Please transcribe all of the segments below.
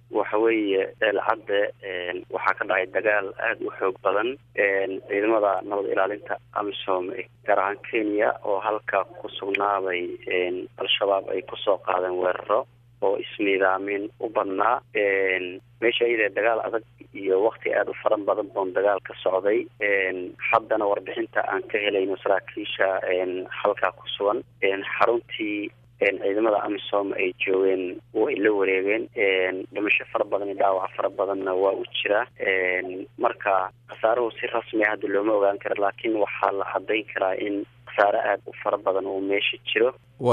waxa weeye eelcadde waxaa ka dhacay dagaal aada u xoog badan ciidamada nabad ilaalinta amisom gaar ahaan kenya oo halka ku sugnaaday al-shabaab ay kusoo qaadeen weeraro oo ismiidaamin u badnaa meesha iyadee dagaal adag iyo wakti aada u faran badan boon dagaal ka socday haddana warbixinta aan ka helayno saraakiisha halkaa ku sugan xaruntii ciidamada amisom ay joogeen way la wareegeen dhimasho fara badan iyo dhaawac fara badanna waa u jiraa marka khasaaruhu si rasmia hadda looma ogaan karo laakiin waxaa la cadayn karaa in khasaare aada u fara badan uu meesha jiro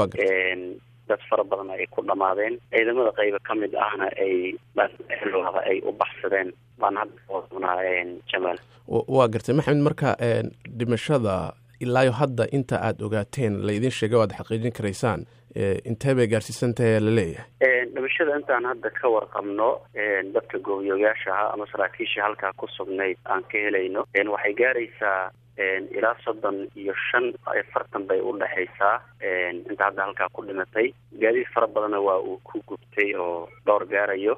dad fara badan ay ku dhamaadeen ciidamada qayba ka mid ahna ay dhanlooda ay u baxsadeen baan hadda oonaa jamaal waa gartay maxamed marka dhimashada ilaayo hadda inta aada ogaateen laydin sheegay o aad xaqiijin karaysaan intee bay gaarsiisantahay la leeyahay dhimashada intaan hadda ka warqabno dadka goobiyooyaasha ahaa ama saraakiisha halkaa ku sugnayd aan ka helayno waxay gaaraysaa ilaa soddon iyo shan afartan bay u dhexaysaa inta hadda halkaa ku dhimatay gaadiid fara badanna waa uu ku gubtay oo dhowr gaarayo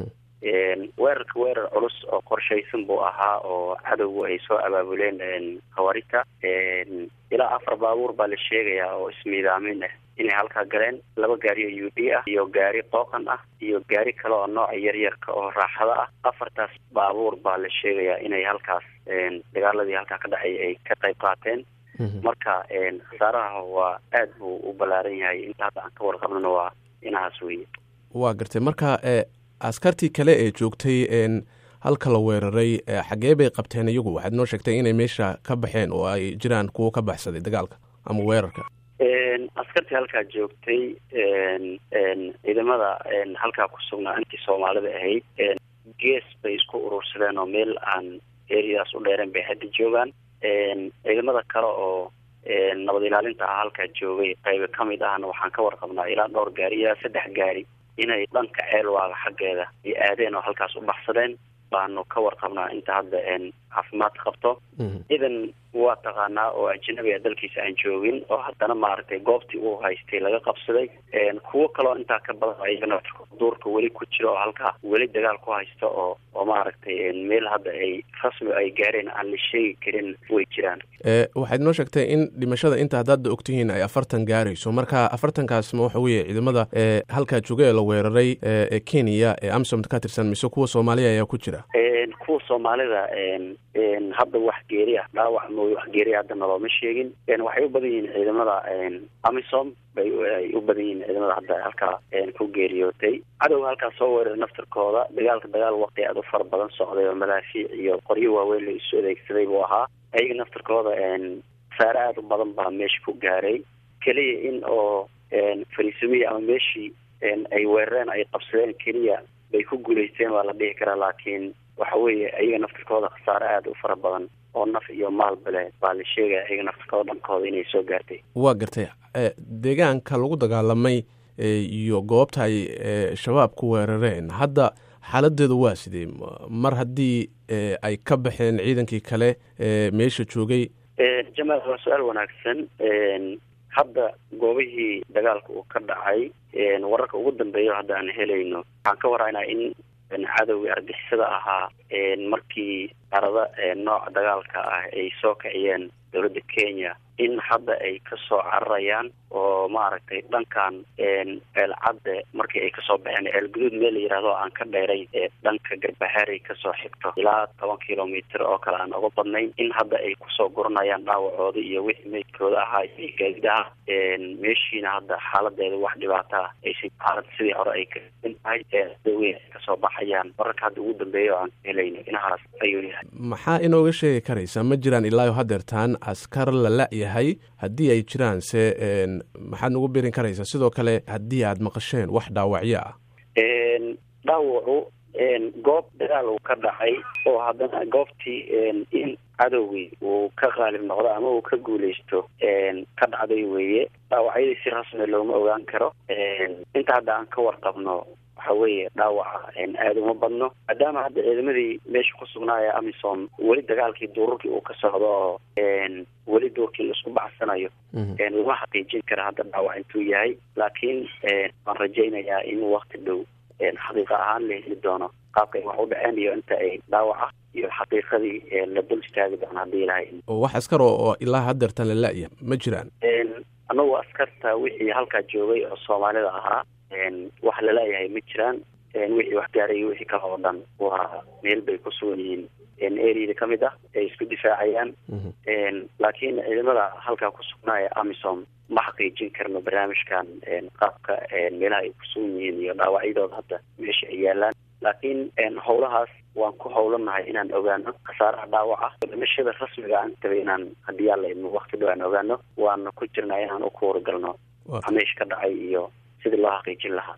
weerarka weerar culus oo qorshaysan buu ahaa oo cadowgu ay soo abaabuleen khawarita ilaa afar baabuur baa la sheegayaa oo ismiidaamin ah inay halkaa galeen laba gaari oo u d ah iyo gaari qooqan ah iyo gaari kale oo nooca yaryarka oo raaxada ah afartaas baabuur baa la sheegayaa inay halkaas dagaaladii halkaa ka dhacay ay ka qayb qaateen marka khasaaraha waa aad buu u ballaaran yahay inta hadda aan ka warqabnona waa inahaas weye waa gartay marka askartii kale ee joogtay halka la weeraray xaggee bay qabteen iyagu waxaad noo sheegtay inay meesha ka baxeen oo ay jiraan kuwo ka baxsaday dagaalka ama weerarka askartii halkaa joogtay ciidamada halkaa ku sugnaa intii soomaalida ahayd gees bay isku urursadeen oo meel aan eriyadaas u dheereen bay hadda joogaan ciidamada kale oo nabad ilaalinta ah halkaa joogay qayba ka mid ahna waxaan ka warqabnaa ilaa dhowr gaari ilaa saddex gaari inay dhanka ceelwaaga xaggeeda ay aadeen oo halkaas u baxsadeen baanu ka warqabnaa inta hadda caafimaad qabto idan waa taqaanaa oo ajnabiga dalkiisa aan joogin oo haddana maaragtay goobtii uu haystay laga qabsaday kuwo kaloo intaa ka badan ayagana duurka weli ku jiro oo halkaa weli dagaal ku haysta oo oo maaragtay meel hadda ay rasmi ay gaareen aan la sheegi karin way jiraan waxaad noo sheegtay in dhimashada inta hadda hadda ogtihiin ay afartan gaarayso marka afartankaas ma waxa weeye ciidamada halkaa jooga ee la weeraray ee kenya ee amsom ka tirsan mise kuwa soomaaliya ayaa ku jira kuwa soomaalida hadda wax geeri ah dhaawac mooy wax geeri hadda nalooma sheegin waxay u badan yihiin ciidamada amisom bay ay u badan yihiin ciidamada hadda halkaa ku geeriyootay cadowga halkaas soo weeraray naftarkooda dagaalka dagaal waqti aada u fara badan socday oo madaafiic iyo qoryo waaweyn la isu adeegsaday buu ahaa ayaga naftarkooda saare aada u badan baa meesha ku gaaray keliya in oo fariisimiya ama meeshii ay weerareen ay qabsadeen keliya bay ku guulaysteen waa la dhihi karaa laakiin waxa weeye ayaga naftarkooda khasaare aada u fara badan oo naf iyo maalba leh baa la sheegaya ayaga naftarkooda dhankooda inay soo gaartay waa gartay deegaanka lagu dagaalamay iyo goobta ay shabaab ku weerareen hadda xaaladeedu waa sidee mar haddii ay ka baxeen ciidankii kale meesha joogay jamaal waa su-aal wanaagsan hadda goobihii dagaalka uu ka dhacay wararka ugu dambeeya hadda aan helayno waxaan ka waraynaa in cadowgii argixisada ahaa markii arada nooca dagaalka ah ay soo kiciyeen dowladda kenya in hadda ay kasoo cararayaan oo maaragtay dhankan ceelcadde markii ay kasoo baxeen ceelguduud meel la yihahdo aan ka dheeray dhanka garbahaarey kasoo xigto ilaa toban kilomitr oo kale aan uga badnayn in hadda ay kusoo guranayaan dhaawacooda iyo wixii meydkooda ahaa iyo gaadidaha meeshiina hadda xaaladeeda wax dhibaata ah aysa xaalad sidii hore ay kain tahay daweyn ay kasoo baxayaan wararka hadda ugu dambeeya oo aan ka helayno inahaas ayuu yahay maxaa inooga sheegi karaysa ma jiraan ilaayo hadeertaan askar la la-yahay haddii ay jiraan se maxaad nagu birin karaysaa sidoo kale haddii aad maqasheen wax dhaawacyo ah dhaawacu goob dagaal uu ka dhacay oo haddana goobtii in cadowgii uu ka qaalib noqdo ama uu ka guuleysto ka dhacday weeye dhaawacyadii si rasmi looma ogaan karo inta hadda aan ka warqabno waxa weeye dhaawaca aada uma badno maadaama hadda ciidamadii meesha ku sugnaaya amisom weli dagaalkii duururkii uu ka socdo oo weli duurkii laisku baxsanayo lama xaqiijin kara hadda dhaawac intuu yahay laakiin waan rajaynayaa in wakti dhow xaqiiqa ahaan la heli doono qaabka ay wax u dhaceen iyo inta ay dhaawaca iyo xaqiiqadii la dul istaagi doono haddii ilahay oo wax askar oo ilaa hadeertan la la-ya ma jiraan anagu askarta wixii halkaa joogay oo soomaalida ahaa wax lala-yahay ma jiraan wixii wax gaarayay wixii kale oo dhan waa meel bay ku sugan yihiin areada ka mid ah ay isku difaacayaan laakiin ciidamada halkaa ku sugnaaya amisom ma xaqiijin karno barnaamijkan qaabka meelaha ay ku sugan yihiin iyo dhaawacyadooda hadda meesha ay yaalaan laakiin howlahaas waan ku howlanahay inaan ogaano khasaaraha dhaawaca dhimashada rasmiga aan taba inaan haddii alla idmo wakti dhow aan ogaano waana ku jirnaa inaan u kuwaragalno meesha ka dhacay iyo sidii loo xaqiijin lahaa